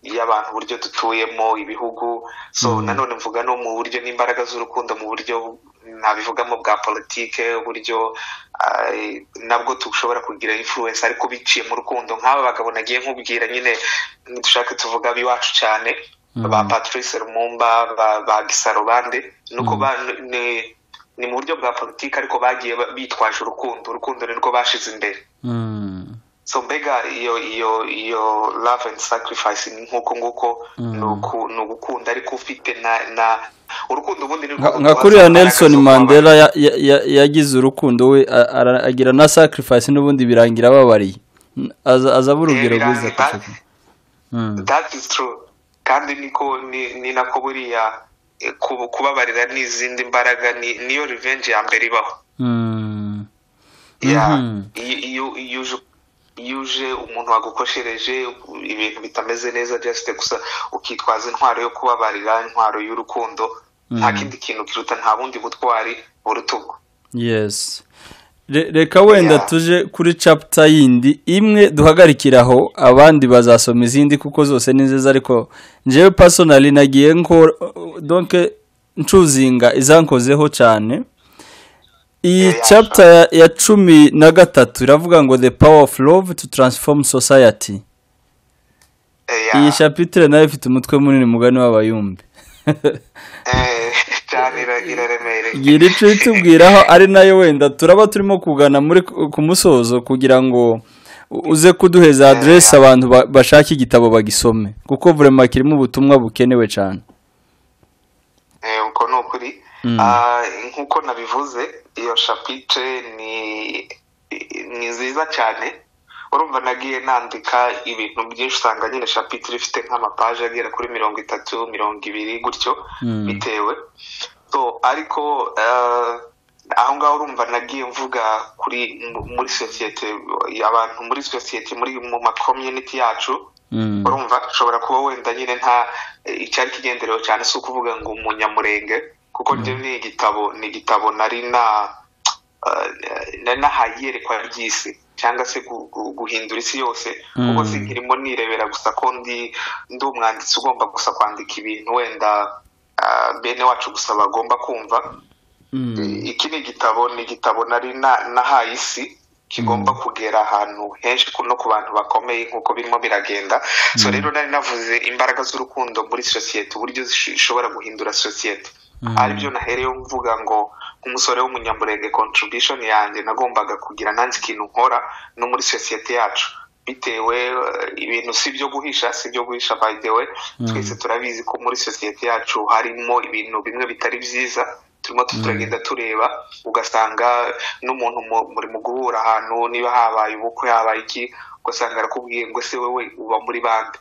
Speaker 1: y'abantu uburyo dutuyemo ibihugu so nanone mvuga no mu buryo n'imbaraga z'urukundo mu buryo nabivugamo bwa politike uburyo ah, nabwo dushobora kugira influence ariko biciye mu rukundo nk'aba bagabo nagiye nkubwira nyine dushake tuvuga ab'iwacu cyane ba patrice rumumba ba- ba gisarobande nuko ba ni- ni mu buryo bwa politike ariko bagiye ba- bitwaje urukundo urukundo nirwo bashize imbere
Speaker 2: Mm.
Speaker 1: so mbega iyo iyo iyo love and sacrifice ni nk'uko nguko ni uku- ni ugukunda ariko ufite na na urukundo ubundi ni
Speaker 2: Nka-
Speaker 1: urukundo
Speaker 2: nka
Speaker 1: rwa
Speaker 2: kuriya
Speaker 1: Samuel
Speaker 2: nelson
Speaker 1: Jackson
Speaker 2: mandela ya- ya- ya- yagize urukundo we a- ara- agira na sacrifice n'ubundi birangira ababariye N- aza aza aba urugero
Speaker 1: Eh,
Speaker 2: rwiza
Speaker 1: birangira.
Speaker 2: kurusha ko- Mm.
Speaker 1: that is true kandi niko ni ni nako buriya eh, kubu- kubabarira n'izindi mbaraga ni- niyo revenge ya mbere ibaho
Speaker 2: Mm.
Speaker 1: Yeah.
Speaker 2: Mhm.
Speaker 1: iyo iyo- iyo uje- iyo uje umuntu wagukoshereje ibintu bitameze neza just gusa ukitwaza intwaro yo kubabarira intwaro y'urukundo nta kindi kintu kiruta nta bundi butwari burutugu
Speaker 2: yes Re- reka wenda
Speaker 1: Yeah.
Speaker 2: tuje kuri capita yindi imwe duhagarikira aho abandi bazasoma izindi kuko zose ni nziza ariko njyewe personally nagiye nkora donke ncuzinga izankozeho cyane iyi
Speaker 1: Yeah,
Speaker 2: capita ya- ya cumi na gatatu iravuga ngo the power of love to transform society
Speaker 1: Eh,
Speaker 2: iyi
Speaker 1: yeah.
Speaker 2: chapitire nayo ifite umutwe munini mugani w'abayumbi
Speaker 1: Eh, cyane ira- iraremereye
Speaker 2: iyi rica itubwiraho ari nayo wenda turaba turimo kugana muri ku musozo kugira ngo u- uze kuduheza aderesi abantu ba- bashaka igitabo bagisome kuko vurema kirimo ubutumwa bukenewe cyane
Speaker 1: Eh, uko ni ukuri
Speaker 2: Mm.
Speaker 1: Ah, nk'uko nabivuze iyo shapite ni ni nziza cyane urumva nagiye nandika ibintu byinshi usanga nyine shapitire ifite nk'amapaje agera kuri mirongo itatu mirongo ibiri gutyo
Speaker 2: Mm.
Speaker 1: bitewe so ariko ah, aho ngaho urumva nagiye mvuga kuri mu- muri sosiyete abantu muri sosiyete muri mu makomyuniti yacu
Speaker 2: Mm.
Speaker 1: urumva ushobora kuba wenda nyine nta eh, icyari kigenderewe cyane si ukuvuga ngo umunyamurenge kuko ryo ni igitabo ni igitabo nari na eh, nari nahaye iyerekwa ry'isi cyangwa se gu- gu- guhindura isi yose kuko
Speaker 2: Mm.
Speaker 1: sinkirimo nirebera gusa ko ndi ndi umwanditsi ugomba gusa kwandika ibintu wenda ah, bene wacu gusa bagomba kumva
Speaker 2: Mm.
Speaker 1: iki ni igitabo ni igitabo nari na- nahaye isi kigomba kugera ahantu henshi ku- no ku bantu bakomeye nk'uko birimo biragenda so rero nari navuze imbaraga z'urukundo muri sosiyete uburyo zish- zishobora guhindura sosiyete aribyo nahereyeho mvuga ngo nk'umusore w'umunyamurenge contribution yanjye nagombaga kugira nanjye ikintu nkora no muri sosiyete yacu bitewe eh, ibintu si ibyo guhisha si ibyo guhisha by the way twese turabizi ko muri sosiyete yacu harimo ibintu bimwe bitari byiza turimo turagenda tureba ugasanga n'umuntu mu- muri mu guhura ahantu niba habaye ubukwe habaye iki ugasanga arakubwiye ngo ese wowe uba muri bande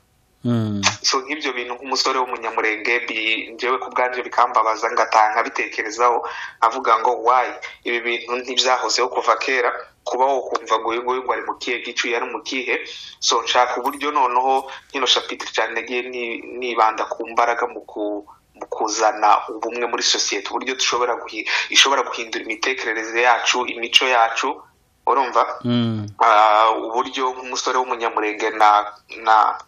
Speaker 1: so nk'ibyo bintu nk'umusore w'umunyamurenge bi- njyewe ku bwanjye bikambabaza ngataha nkabitekerezaho avuga ngo wayi ibi bintu ntibyahozeho kuva kera kuba wo kumva ngo uyu nguyu ngo ari mu kihe gicu yari mu kihe so nshaka uburyo noneho nkino shapitire cyane nagiye ni- nibanda ku mbaraga mu ku mu kuzana ubumwe muri sosiyete uburyo dushobora guhi- ishobora guhindura imitekerereze yacu imico yacu urumva Ah, uburyo nk'umusore w'umunyamurenge na na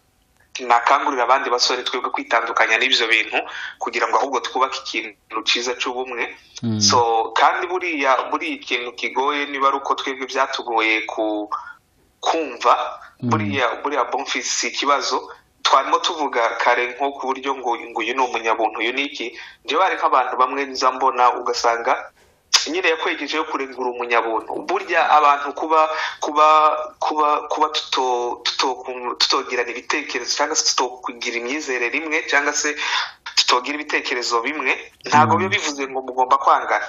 Speaker 1: nakangurira abandi basore twebwe kwitandukanya n'ibyo bintu kugira ngo ahubwo twubake ikintu cyiza cy'ubumwe so kandi buriya buriya ikintu kigoye niba ari uko twebwe byatugoye ku kumva buriya buriya bonfisi si ikibazo twarimo tuvuga kare nko ku buryo ngo ngo uyu ni umunyabuntu uyu ni iki njyewe hari nk'abantu bamwe nza mbona ugasanga nyine yakwegeje yo kurengura umunyabuntu burya abantu kuba kuba kuba kuba tuto- tuto- tutogirana ibitekerezo cyangwa se tutokugira imyizerere imwe cyangwa se tutogira ibitekerezo bimwe ntabwo biba bivuze ngo mugomba kwangana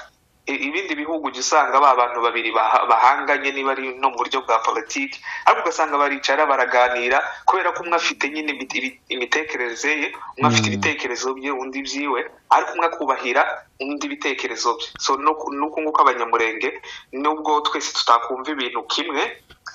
Speaker 1: I- ibindi bihugu ujya usanga ba bantu babiri baha- bahanganye niba ari no mu buryo bwa politiki ariko ugasanga baricara baraganira kubera ko umwe afite nyine imite- ibi- imitekerereze ye umwe afite
Speaker 3: Mm.
Speaker 1: ibitekerezo bye undi byiwe ariko umwe akubahira undi ibitekerezo bye so nuku nuku nguko abanyamurenge nubwo twese tutakumva ibintu kimwe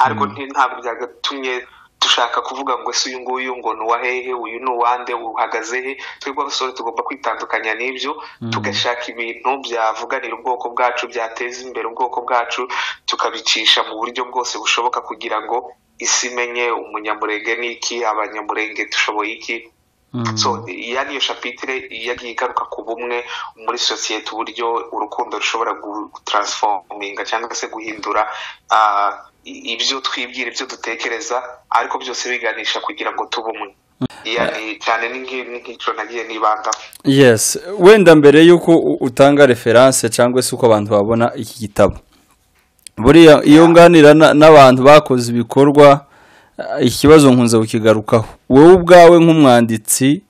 Speaker 1: ariko nti- ntabwo byagatumye dushaka kuvuga ngo ese uyu nguyu ngo ni uwa hehe uyu ni uwande uhagaze he twebwe abasore tugomba kwitandukanya n'ibyo tugashaka ibintu byavuganira ubwoko bwacu byateza imbere ubwoko bwacu tukabicisha mu buryo bwose bushoboka kugira ngo isi imenye umunyamurenge ni iki abanyamurenge dushoboye iki so iya niyo shapitire yagiye igaruka ku bumwe muri sosiyete uburyo urukundo rushobora gutaransfominga cyangwa se guhindura ah, i- ibyo twibwira ibyo dutekereza ariko byose biganisha kugira ngo tube umwe Iya ni- cyane ni nk'i- ni nk'icyo nagiye nibandaho
Speaker 2: yes wenda mbere y'uko u- utanga referanse cyangwa se uko abantu babona iki gitabo buriya iyo nganira na- n'abantu bakoze ibikorwa eh, ikibazo nkunze kukigarukaho wowe ubwawe nk'umwanditsi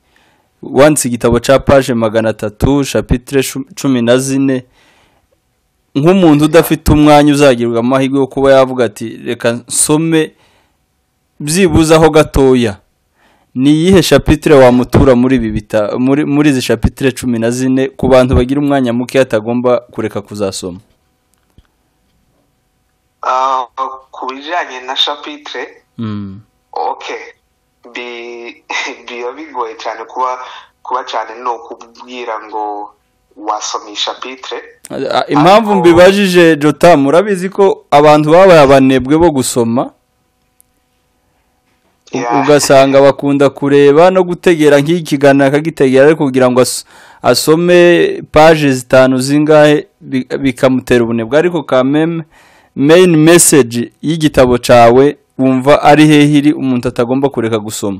Speaker 2: wanditse igitabo cya paje magana atatu shapitire cu- cumi na zine nk'umuntu udafite umwanya uzagirwa amahirwe yo kuba yavuga ati reka nsome byibuzeho gatoya ni iyihe shapitire wamutura muri ibi bita muri muri izi shapitire cumi na zine ku bantu bagira umwanya muke atagomba kureka kuzasoma
Speaker 1: Ah, ku bijyanye na shapitire
Speaker 2: Mm.
Speaker 1: okay bi biba bigoye cyane kuba kuba cyane ni ukubwira ngo wasomisha shapitire
Speaker 2: Ah, impamvu mbibajije jota murabizi ko abantu babaye abanebwe bo gusoma u-
Speaker 1: Yeah.
Speaker 2: ugasanga bakunda kureba no gutegera nk'iyi kiganiro akagitegera ariko kugira ngo as- asome paje zitanu zingahe bi- bikamutera ubunebwe ariko ka meme meyini meseji y'igitabo cyawe wumva ari hehe iri umuntu atagomba kureka gusoma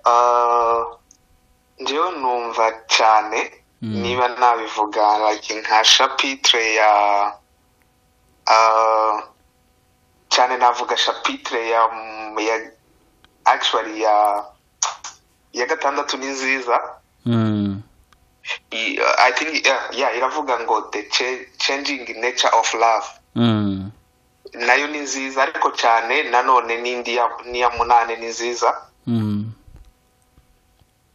Speaker 1: Ah, njyewe numva cyane niba nabivuga like nka shapitire ya ah, cyane navuga shapitire ya ya actually ya ya gatandatu ni nziza I- I think yeah, yeah, iravuga ngo the cha- changing nature of love nayo ni nziza ariko cyane nanone n'indi ya- n'iya munane ni nziza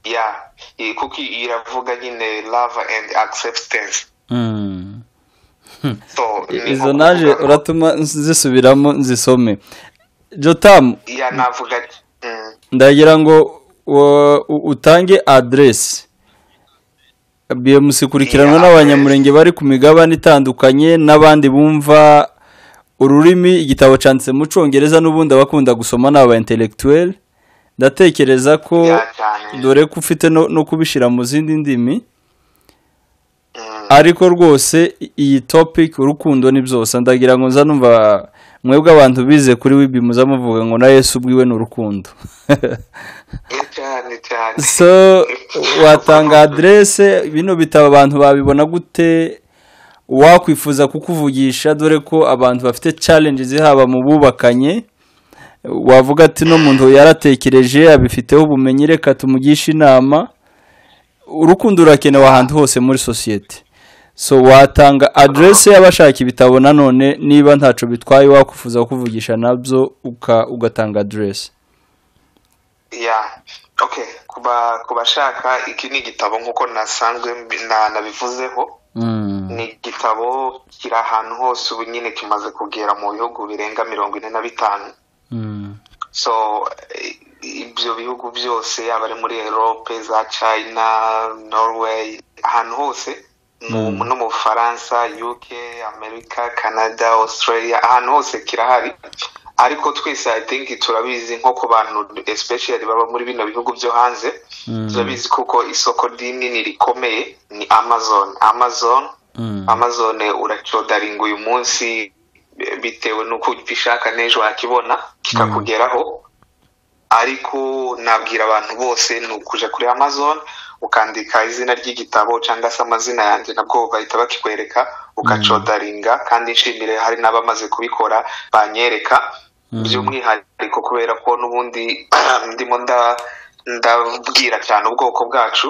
Speaker 1: ya eh, kuko iravuga nyine love and acceptance so ni nko
Speaker 2: izo naje
Speaker 1: kuvuga ngo-
Speaker 2: uratuma nzisubiramo nzisome jotamu
Speaker 1: ya navuga mm,
Speaker 2: ndagira ngo uh, u- utange aderesi bimusikurikiranwa
Speaker 1: Iya,
Speaker 2: n'abanyamurenge bari ku migabane itandukanye n'abandi bumva ururimi igitabo cyanditse mu cyongereza n'ubundi abakunda gusoma ni aba intellectuel ndatekereza ko
Speaker 1: ya cyane
Speaker 2: dore ko ufite no, no kubishyira mu zindi ndimi
Speaker 1: Mm,
Speaker 2: ariko rwose i- iyi topic urukundo ni byose ndagira ngo nza numva mwebwe abantu bize kuri wibi muza muvuga ngo na yesu ubwiwe ni urukundo
Speaker 1: ya cyane cyane
Speaker 2: so watanga aderese bino bitabo abantu babibona gute wakwifuza kukuvugisha dore ko abantu bafite challenges haba mu bubakanye wavuga ati no muntu yaratekereje abifiteho ubumenyi reka tumugishe inama urukundo rurakenewe ahantu hose muri sosiyete so watanga aderese y'abashaka ibitabo nanone niba ntacyo bitwaye wakwifuza kukuvugisha nabyo uka- ugatanga aderese
Speaker 1: ya okay kuba kubashaka iki ni igitabo nk'uko nasanzwe mbi- na- nabivuzeho ni igitabo kiri ahantu hose ubu nyine kimaze kugera mu bihugu birenga mirongo ine na bitanu so eh, ibyo bihugu byose yaba ari muri erope za china norway ahantu hose mu-
Speaker 2: Mm.
Speaker 1: no mu bufaransa uk amerika canada australia ahantu hose kirahari ariko twese i think turabizi nko ku bantu especially baba muri bino bihugu byo hanze turabizi kuko isoko rinini rikomeye ni amazon amazon amazon uracodaringa uyu munsi eh, bitewe n'uko ubishaka n'ejo wakibona kikakugeraho ariko nabwira abantu bose ni ukuja kuri amazon ukandika izina ry'igitabo cyangwa se amazina yanjye nabwo bahita bakikwereka ugacodaringa kandi nshimire hari n'abamaze kubikora banyereka by'umwihariko kubera ko n'ubundi ndimo nda- ndabwira cyane ubwoko bwacu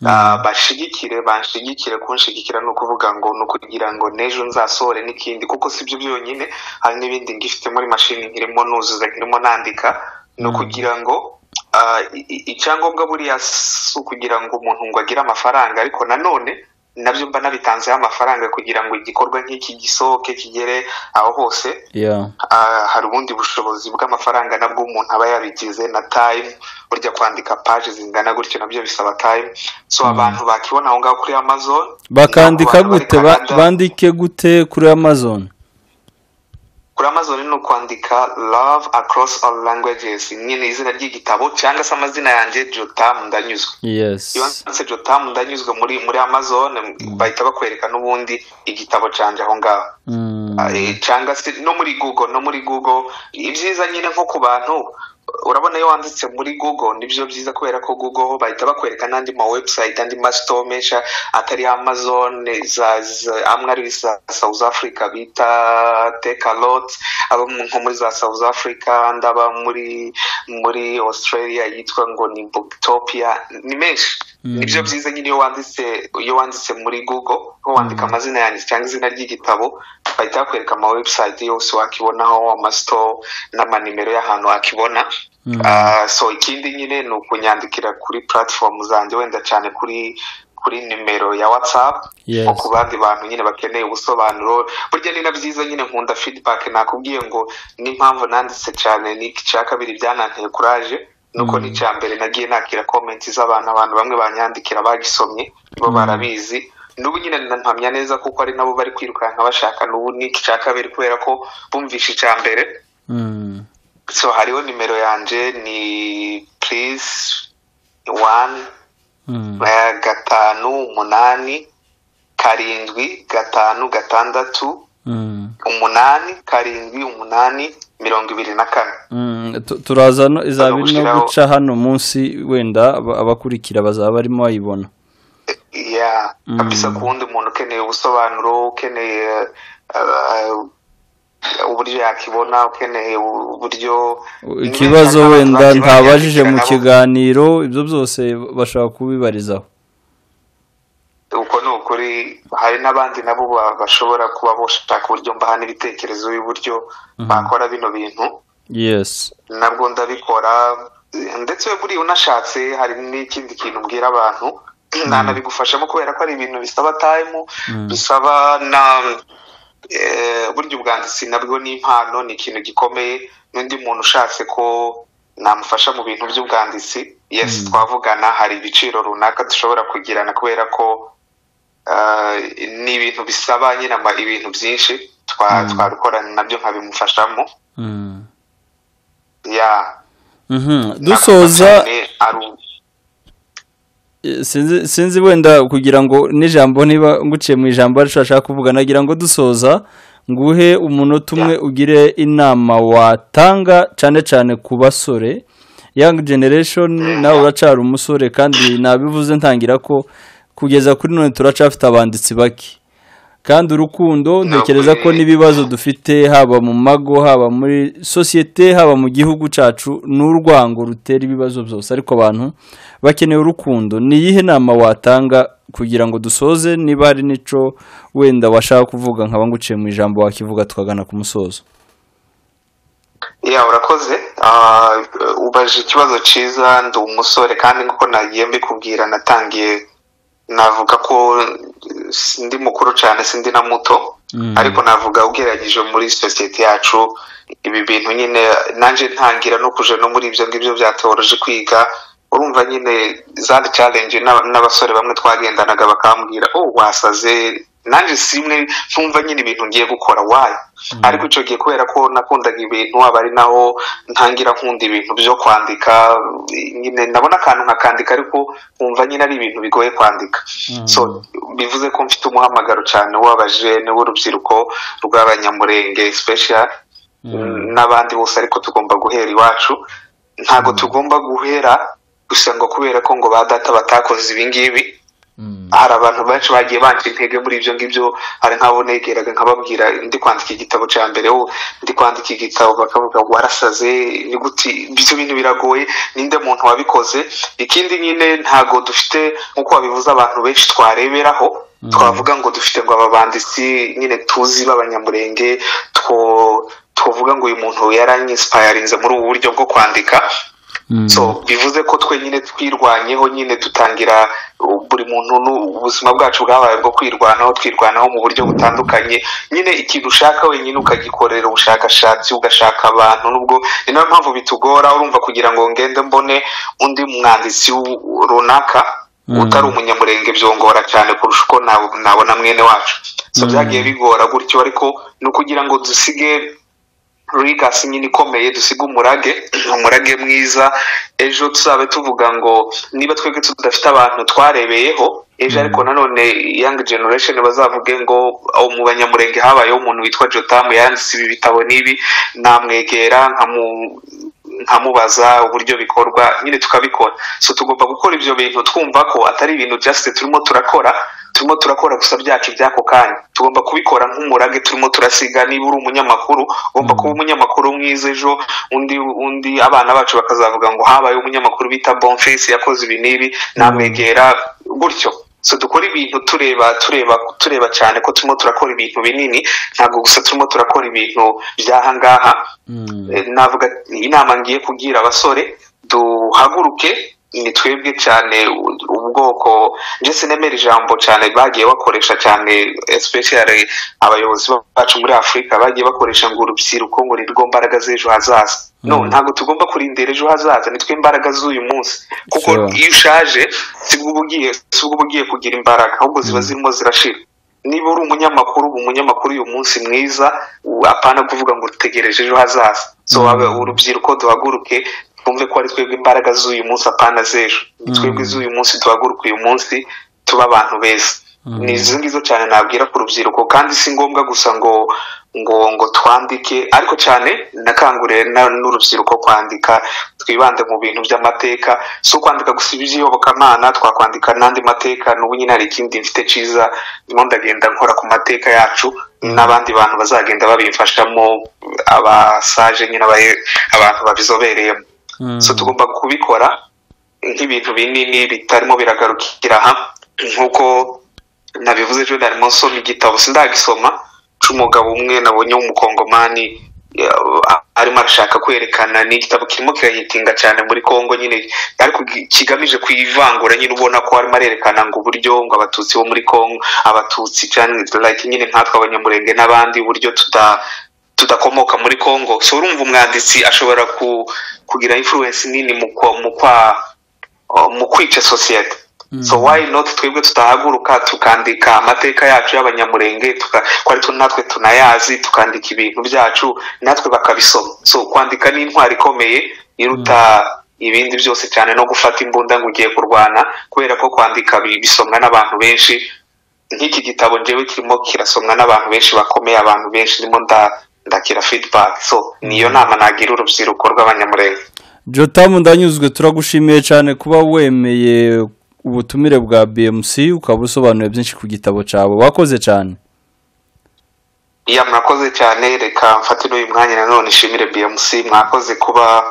Speaker 1: Ah, bashigikire banshigikire kunshigikira ni ukuvuga ngo ni ukugira ngo n'ejo nzasohore n'ikindi kuko si byo byonyine hari n'ibindi ngifite muri mashini nkirimo nuzuza nkirimo nandika ni ukugira ngo ah, i- i- icyangombwa buriya si ukugira ngo umuntu ngo agire amafaranga ariko nanone nabyo mba nabitanzeho amafaranga kugira ngo igikorwa nk'iki gisohoke kigere aho hose
Speaker 2: ya
Speaker 1: Ah, hari ubundi bushobozi bw'amafaranga nabwo umuntu aba yabigize na time burya kwandika paje zingana gutyo nabyo bisaba time so abantu bakibona aho ngaho kuri amazon
Speaker 2: bakandika
Speaker 1: ni abantu bari
Speaker 2: gute Ba-
Speaker 1: Canada.
Speaker 2: bandike gute kuri amazon
Speaker 1: kuri amazon ni ukwandika love across all languages nyine izina ry'igitabo cyangwa se amazina yanjye jotamu ndanyuzwe
Speaker 2: yes
Speaker 1: iyo wanditse jotamu ndanyuzwe muri muri amazon bahita bakwereka n'ubundi igitabo cyanjye aho ngaho
Speaker 2: Mm.
Speaker 1: Eh, cyangwa se no muri google no muri google ibyiza nyine nko ku bantu urabona iyo wanditse muri google nibyo byiza kubera ko google ho bahita bakwereka n'andi ma website andi ma store menshi atari amazon eh, za, za amwe ari za south africa bita take a lot aba mu- nko muri za south africa ndaba muri muri australia yitwa ngo ni booktopia ni menshi nibyo byiza nyine iyo wanditse iyo wanditse muri google nko wandika amazina yanjye cyangwa izina ry'igitabo bahita bakwereka ama website yose wakibonaho amasitore n'amanimero y'ahantu wakibona Ah, so ikindi nyine ni ukunyandikira kuri platform zanjye wenda cyane kuri kuri nimero ya whatsapp
Speaker 2: Yes.
Speaker 1: nko ku bandi bantu nyine bakeneye ubusobanuro burya ni na byiza nyine nkunda feedback nakubwiye ngo n'impamvu nanditse cyane n'icya kabiri byananteye kuraje nuko n'icya mbere nagiye nakira comment z'abantu abantu bamwe banyandikira bagisomye bo barabizi n'ubu nyine mpamya neza kuko ari nabo bari kwirukanka bashaka n'ubu n'icya kabiri kubera ko bumvishe icya mbere
Speaker 2: Mm.
Speaker 1: so hariho nimero yanjye ni please wani
Speaker 2: Mm.
Speaker 1: eh, gatanu umunani karindwi gatanu gatandatu
Speaker 2: Mm.
Speaker 1: umunani karindwi umunani mirongo ibiri na kane
Speaker 2: Mm, tu- turaza no izaba iri no
Speaker 1: Tuzagushyiraho.
Speaker 2: guca hano munsi wenda aba- abakurikira bazaba barimo bayibona
Speaker 1: ya kabisa ku wundi muntu ukeneye ubusobanuro ukeneye eh, uburyo yakibona ukeneye uburyo
Speaker 2: ikibazo
Speaker 1: n'ibindi
Speaker 2: wenda
Speaker 1: abantu
Speaker 2: ntabajije mu
Speaker 1: nabo.
Speaker 2: kiganiro ibyo byose bashobora kubibarizaho
Speaker 1: uko ni ukuri hari n'abandi nabo ba- bashobora kuba bashaka uburyo mbahana ibitekerezo y'uburyo bakora bino bintu
Speaker 2: yes
Speaker 1: nabwo ndabikora eh, ndetse buriya unashatse hari n'ikindi kintu mbwira abantu nanabigufashamo kubera ko ari ibintu bisaba tayimu bisaba na eh, burya ubwanditsi nabwo ni impano ni ikintu gikomeye n'undi muntu ushatse ko namufasha mu bintu by'ubwanditsi yes twavugana hari ibiciro runaka dushobora kugirana kubera ko ah, ni ibintu bisaba nyine ama- ibintu byinshi twa- twabikorana nabyo nkabimufashamo
Speaker 2: Mm.
Speaker 1: ya
Speaker 2: Mhm. dusoza
Speaker 1: Cyane ari-
Speaker 2: eh, sinzi- sinzi wenda kugira ngo n'ijambo niba nguciye mu ijambo aricyo ashaka kuvuga nagira ngo dusoza nguhe umunota umwe ugire inama watanga cyane cyane ku basore young generation nawe uracara umusore kandi nabivuze ntangira ko kugeza kuri none turacyafite abanditsi bake kandi urukundo ntekereza ko n'ibibazo dufite haba mu mago haba muri sosiyete haba mu gihugu cyacu ni urwango rutera ibibazo byose ariko abantu bakeneye urukundo ni iyihe nama watanga kugira ngo dusoze niba hari n'icyo wenda washaka kuvuga nkaba nguciye mu ijambo wakivuga tukagana ku musozo
Speaker 1: ya urakoze Ah, ubaje ikibazo cyiza ndi umusore kandi nk'uko nagiye mbikubwira natangiye navuga ko eh, ndi mukuru cyane sindi na muto
Speaker 2: Mm.
Speaker 1: ariko navuga ugeragije muri sosiyete yacu ibi bintu nyine nanjye ntangira no kuja no muri ibyo ngibyo byatoroje kwiga urumva nyine za challenge n'aba- n'abasore bamwe twagendanaga bakambwira oh wasaze nanjye simwe ntumva nyine ibintu ngiye gukora wayo ariko icyo gihe kubera ko nakundaga ibintu aba ari naho ntangira nkunda ibintu byo kwandika nyine ndabona akantu nkakandika ariko nkumva nyine ari ibintu bigoye kwandika
Speaker 2: Mm.
Speaker 1: so bivuze ko mfite umuhamagaro cyane w'abajene w'urubyiruko rw'abanyamurenge special
Speaker 2: Mm.
Speaker 1: n'abandi bose ariko tugomba guhera iwacu ntabwo tugomba guhera gusa ngo kubera ko ngo ba data batakoze ibingibi
Speaker 2: Mm.
Speaker 1: hari abantu benshi bagiye banca intege muri ibyo ngibyo hari nk'abo negeraga nkababwira ndi kwandika igitabo cya mbere ubu ndi kwandika igitabo bakavuga ngo warasaze ni gute ibyo bintu biragoye ninde muntu wabikoze ikindi nyine ntago dufite nk'uko babivuze abantu benshi twareberaho twavuga ngo dufite ngo aba banditsi nyine tuzi b'abanyamurenge two- twavuga ngo uyu muntu yaranyisipayarinze muri ubu buryo bwo kwandika
Speaker 2: Mm.
Speaker 1: so bivuze ko twe nyine twirwanyeho nyine dutangira uh, buri muntu nu- ubuzima bwacu bwabaye bwo kwirwanaho twirwanaho mu buryo butandukanye nyine ikintu ushaka wenyine ukagikorera ubushakashatsi ugashaka abantu nubwo ni nayo mpamvu bitugora urumva kugira ngo ngende mbone undi mwanditsi w- runaka
Speaker 2: Mm.
Speaker 1: utari umunyamurenge byongora cyane kurusha uko nab- nabona mwene wacu so
Speaker 2: Mm.
Speaker 1: byagiye bigora gutyo ariko ni ukugira ngo dusige rigasi nyine ikomeye dusiga umurage umurage mwiza ejo tuzabe tuvuga ngo niba twebwe tudafite abantu twarebeyeho ejo ariko nanone young generation bazavuge ngo "Oh, mu banyamurenge habayeho umuntu witwa jotamu yanditse ibi bitabo n'ibi namwegera nkamu- nkamubaza uburyo bikorwa nyine tukabikora so tugomba gukora ibyo bintu twumva ko atari ibintu just turimo turakora turimo turakora gusa byacu by'ako kanya tugomba kubikora nk'umurage turimo turasiga niba uri umunyamakuru ugomba kuba umunyamakuru mwiza ejo undi undi abana bacu bakazavuga ngo habaye umunyamakuru bita bonfesi yakoze ibi n'ibi namwegera gutyo so dukora ibintu tureba tureba tureba cyane ko turimo turakora ibintu binini ntabwo gusa turimo turakora ibintu by'aha ngaha
Speaker 2: Mm.
Speaker 1: Eh, navuga inama ngiye kubwira abasore duhaguruke ni twebwe cyane u- ubwoko nje sinemera ijambo cyane bagiye bakoresha cyane especially abayobozi bacu muri afurika bagiye bakoresha ngo urubyiruko ngo ni rwo mbaraga z'ejo hazaza no
Speaker 2: Mm.
Speaker 1: ntabwo tugomba kurindira ejo hazaza ni twe imbaraga z'uyu munsi kuko
Speaker 2: Sure.
Speaker 1: iyo ushaje sibwo uba ugiye sibwo uba ugiye kugira imbaraga ahubwo ziba zirimo zirashira niba uri umunyamakuru uba umunyamakuru uyu munsi mwiza u- apana kuvuga ngo utegereje ejo hazaza so wabe urubyiruko duhaguruke twumve ko ari twebwe imbaraga z'uyu munsi apana z'ejo ni twebwe z'uyu munsi duhaguruke uyu munsi tuba abantu beza ni izo ngizo cyane nabwira ku rubyiruko kandi si ngombwa gusa ngo ngo ngo twandike ariko cyane nakanguriye na- n'urubyiruko kwandika twibande mu bintu by'amateka si ukwandika gusa iby'iyobokamana twakwandika n'andi mateka n'ubu nyine hari ikindi mfite cyiza ndimo ndagenda nkora ku mateka yacu n'abandi bantu bazagenda babimfashamo abasaje nyine abaye- abantu babizobereyemo
Speaker 2: Mm.
Speaker 1: so tugomba kubikora nk'ibintu binini bitarimo biragarukira hamwe nk'uko nabivuze ejo narimo nsoma igitabo sindagisoma cy'umugabo umwe nabonye w'umukongomani ya, a- arimo arashaka kwerekana ni igitabo kirimo kirahitinga cyane muri kongo nyine ariko gi- kigamije kwivangura nyine ubona ko arimo arerekana ngo uburyo ngo abatutsi bo muri kongo abatutsi cyane like nyine nkatwe abanyamurenge n'abandi uburyo tuta tudakomoka muri Congo so urumva umwanditsi ashobora ku, kugira influence nini mu kwa- mu kwa mu kwica sosiyete so why not twebwe tutahaguruka tukandika amateka yacu y'abanyamurenge tuka- ko ari two natwe tunayazi tukandika ibintu byacu natwe bakabisoma so kwandika ni intwari ikomeye iruta ibindi byose cyane no gufata imbunda ngo ugiye kurwana kubera ko kwandika bi- bisomwa n'abantu benshi nk'iki gitabo njyewe kirimo kirasomwa n'abantu benshi bakomeye abantu benshi ndimo nda- ndakira feedback so niyo nama nagira urubyiruko rw'abanyamurenge
Speaker 2: jotamu ndanyuzwe turagushimiye cyane kuba wemeye ubutumire bwa bmc ukaba usobanuye byinshi ku gitabo cyawe wakoze cyane
Speaker 1: iya mwakoze cyane reka mfate n'uyu mwanya nanone nshimire bmc mwakoze kuba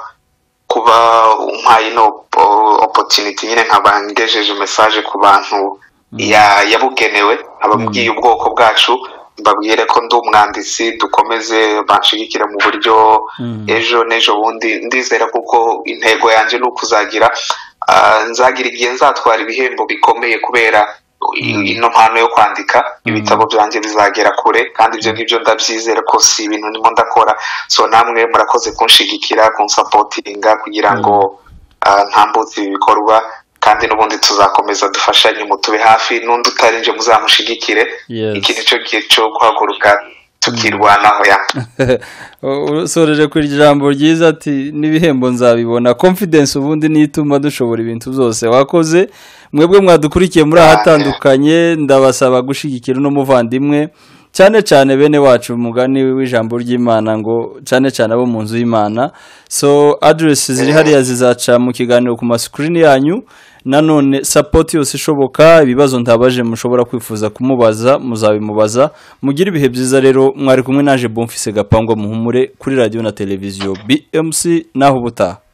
Speaker 1: kuba umpaye ino op- opportunity nyine nkaba ngejeje message ku bantu ya yabugenewe ababwiye ubwoko bwacu mbabwire ko ndi umwanditsi dukomeze banshigikire mu buryo ejo n'ejo bundi ndizera kuko intego yanjye ni ukuzagira nzagira igihe nzatwara ibihembo bikomeye kubera ino mpano yo kwandika ibitabo byanjye bizagera kure kandi ibyo ngibyo ndabyizera ko si ibintu ndimo ndakora so namwe murakoze kunshigikira kunsapotinga kugira ngo ntambutse ibi bikorwa kandi n'ubundi tuzakomeza dufashanye mutube hafi n'undi utarinje muzamushigikire
Speaker 2: Yes.
Speaker 1: iki ni cyo gihe cyo guhaguruka tukirwanaho ya
Speaker 2: usoreje ku ijambo ryiza ati n'ibihembo nzabibona confidence ubundi niyo ituma dushobora ibintu byose wakoze mwebwe mwadukurikiye muri ahatandukanye ndabasaba gushyigikira uno muvandimwe cyane cyane bene wacu umugani w'ijambo ry'imana ngo cyane cyane abo mu nzu y'imana so aderesi ziri hariya zizaca mu kiganiro ku masikirini yanyu nanone sapoti yose ishoboka ibibazo ntabaje mushobora kwifuza kumubaza muzabimubaza mugire ibihe byiza rero mwari kumwe naje bumfise gapangwa muhumure kuri radiyo na televiziyo bmc naho ubutaha